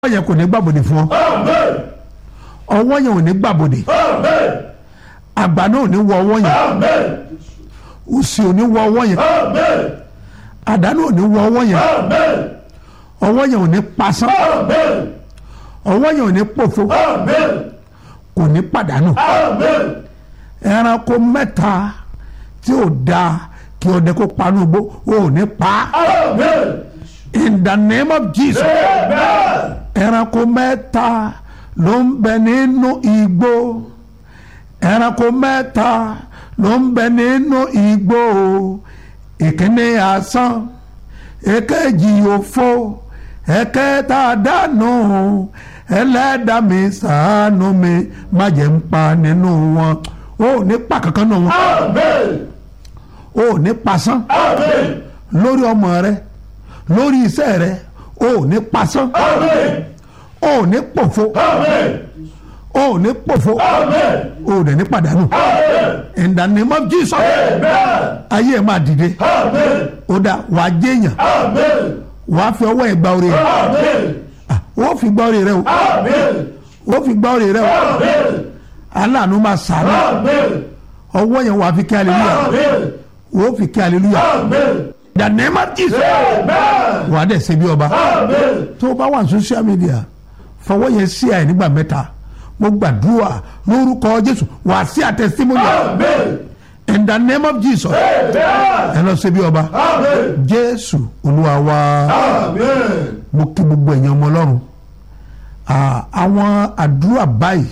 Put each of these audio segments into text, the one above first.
ọwọ́ yẹn kò ní gbàbọ̀dè fún ọ Amen. ọwọ́ yẹn ò ní gbàbọ̀dè Amen. àgbà náà ò ní wọ ọwọ́ yẹn Amen. òsì ò ní wọ ọwọ́ yẹn Amen. àdánù ò ní wọ ọwọ́ yẹn Amen. ọwọ́ yẹn ò ní pasán Amen. ọwọ́ yẹn ò ní pòfo Amen. kò ní pàdánù Amen. ẹranko mẹ́ta tí ò da kí ọdẹ kó panu gbó ò ní pa Amen. in the name of Jesus Amen. ẹranko mẹ́ta ló ń bẹ nínú igbó ẹranko mẹ́ta ló ń bẹ nínú igbó ìkíní asán èkejì òfo ẹ̀kẹta dànù ẹlẹ́dàá mi ṣàánú mi má jẹ́ ń pa nínú wọn ó ní pa kankan nínú wọn Amen. ó ní pasán Amen. lórí ọmọ rẹ lórí iṣẹ́ rẹ ó ní pasán Amen. ó ní pòfo Amen. ó ní pòfo Amen. ó dẹ̀ ní pàdánù Amen. in the name of Jesus Amen. ayé ẹ̀ máa dìde Amen. ó dá wàá jẹ́yàn Amen. wàá fi ọwọ́ ẹ̀ gba orí rẹ̀ Amen. ó fi gba orí rẹ̀ o Amen. ó fi gba orí rẹ̀ o Amen. aláàánú máa sàánú Amen. ọwọ́ yẹn wàá fi kí hallelujah Amen. ó fi kí hallelujah Amen. in the name of Jesus Amen. wàá dẹ̀ ṣe bí ọba Amen. tó o bá wà ní social media fọwọ́ yẹn sí àyè nígbà mẹ́ta mo gbàdúrà lórúkọ Jésù wàá sí àtẹ̀símọ́lì Amen. in the name of Jesus Amen. ẹ lọ ṣe bí ọba Amen. Jésù Olúwa wa. Amen. mo kí gbogbo ẹ̀yàn ọmọ ọlọ́run Ah, àwọn àdúrà báyìí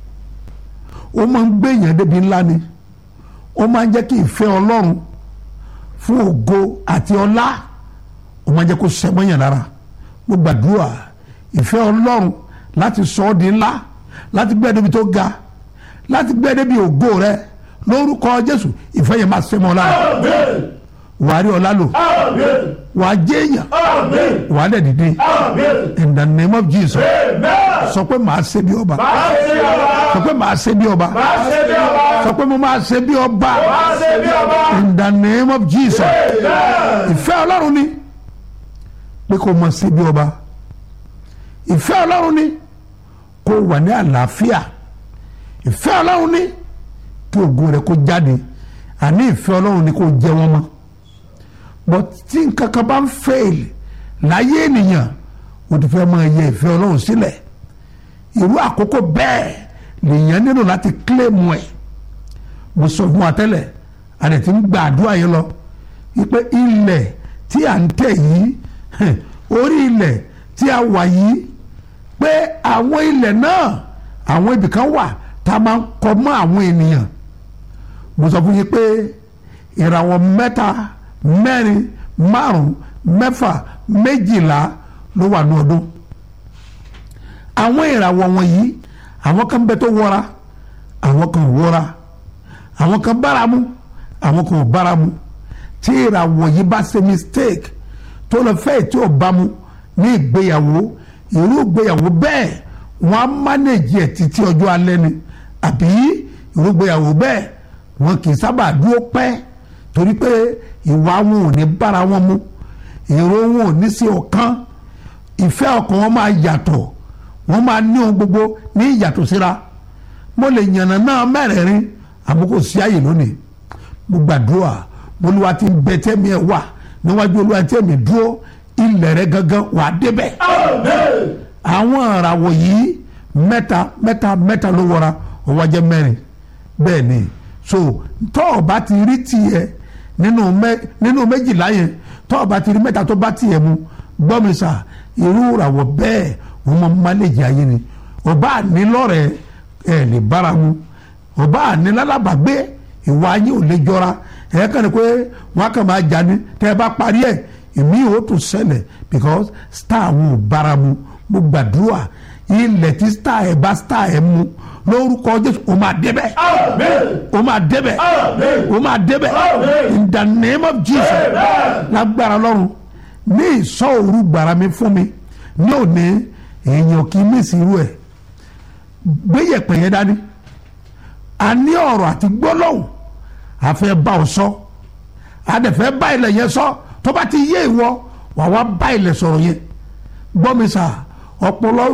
ó máa ń gbé èèyàn débi ńlá ni ó máa ń jẹ́ kí ìfẹ́ ọlọ́run fún ògo àti ọlá ó máa ń jẹ́ kó sẹ́mọ́yàn lára mo gbàdúrà ìfẹ́ ọlọ́run láti sọ ọ́ di ńlá láti gbé ẹ débi tó ga láti gbé ẹ débi ògo rẹ lórúkọ Jésù ìfẹ́ yẹn máa sẹ́mọ́ lára Amen. wàá rí ọlá lò Amen. wàá jẹ́ èèyàn Amen. wàá dẹ̀ dìde Amen. in the name of Jesus Amen. sọ pé màá ṣe bí ọba Máa ṣe bí ọba. sọ pé màá ṣe bí ọba Máa ṣe bí ọba. sọ pé mo máa ṣe bí ọba Máa ṣe bí ọba. in the name of Jesus Amen. ìfẹ́ ọlọ́run ni pé kó mọ̀ ṣe bí ọba ìfẹ́ ọlọ́run ni kó wà ní àlàáfíà ìfẹ́ ọlọ́run ni kí ògo rẹ̀ kó jáde àní ìfẹ́ ọlọ́run ni kó jẹ wọ́n mọ́ but tí nǹkan kan bá ń fail láyé ènìyàn o ti fẹ́ máa yẹ ìfẹ́ ọlọ́run sílẹ̀ irú àkókò bẹ́ẹ̀ lèèyàn nílò láti kílèmù ẹ̀ mo sọ fún wa tẹ́lẹ̀ àdẹ̀ tí ń gba àdúrà yẹn lọ wípé ilẹ̀ tí à ń tẹ̀ yìí hẹ̀, orí ilẹ̀ tí a wà yìí pé àwọn ilẹ̀ náà àwọn ibìkan wà tá a máa ń kọ mọ́ àwọn ènìyàn mo sọ fún yín pé ìràwọ̀ mẹ́ta mẹ́rin márùn mẹ́fà méjìlá ló wà ní ọdún àwọn ìràwọ̀ wọ̀nyí àwọn kan bẹ tó wọra àwọn kan ò wọra àwọn kan báramu àwọn kan ò báramu tí ìràwọ̀ yìí bá ṣe mistake tó lọ fẹ́ tí ò bámu ní ìgbéyàwó irú ìgbéyàwó bẹ́ẹ̀ wọ́n á mánéjì ẹ̀ títí ọjọ́ alẹ́ ni àbí irú ìgbéyàwó bẹ́ẹ̀ wọn kì í sábà dúró pẹ́ torí pé ìwà wọn ò ní bára wọn mu èrò wọn ò ní sí ọ̀kan ìfẹ́ ọkàn wọn máa yàtọ̀ wọ́n máa ní ohun gbogbo ní ìyàtọ̀ síra mo lè yànnà náà mẹ́rẹ̀ẹ̀rin àmọ́ kò sí àyè lónìí mo gbàdúrà mo lùwà tí ń bẹ tẹ́mi ẹ̀ wà níwájú olúwa tẹ́mi dúró ilẹ̀ rẹ gangan wà á débẹ̀ Amen. àwọn ìràwọ̀ yìí mẹ́ta mẹ́ta mẹ́ta ló wọra ó wá jẹ́ mẹ́rin bẹ́ẹ̀ ni so tọ́ ọ bá ti rí tiẹ̀ nínú mẹ́ nínú méjìlá yẹn tọ́ ọ bá ti rí mẹ́ta tó bá tiẹ̀ mu gbọ́ mi sà irú ìràwọ̀ bẹ́ẹ̀ wọ́n máa máléjì ayé ni ọba ànílọ́rẹ̀ ẹ̀ lè bára mu ọba ànílálábàgbé ìwà ayé ò lè jọra ẹ̀ kàn ní pé wọ́n á kàn máa jà ní tẹ́ ẹ bá parí ẹ̀ èmi ò tún ṣẹlẹ̀ because star wọn ò bára mu mo gbàdúrà ilẹ̀ tí star ẹ̀ bá star ẹ̀ mu lórúkọ Jésù o máa débẹ̀ Amen. o máa débẹ̀ Amen. o máa débẹ̀ Amen. in the name of Jesus Amen. lágbára lọ́run ní ìsọ òru gbàrà mi fún mi ní òní èèyàn kì í mísì irú ẹ̀ gbéyẹ̀pẹ̀ yẹn dání a ní ọ̀rọ̀ àti gbólóhùn a fẹ́ bá ọ sọ a dẹ̀ fẹ́ bá ilẹ̀ yẹn sọ tó bá ti yé ìwọ wà wá bá ilẹ̀ sọ̀rọ̀ yẹn gbọ́ mi sà ọpọlọ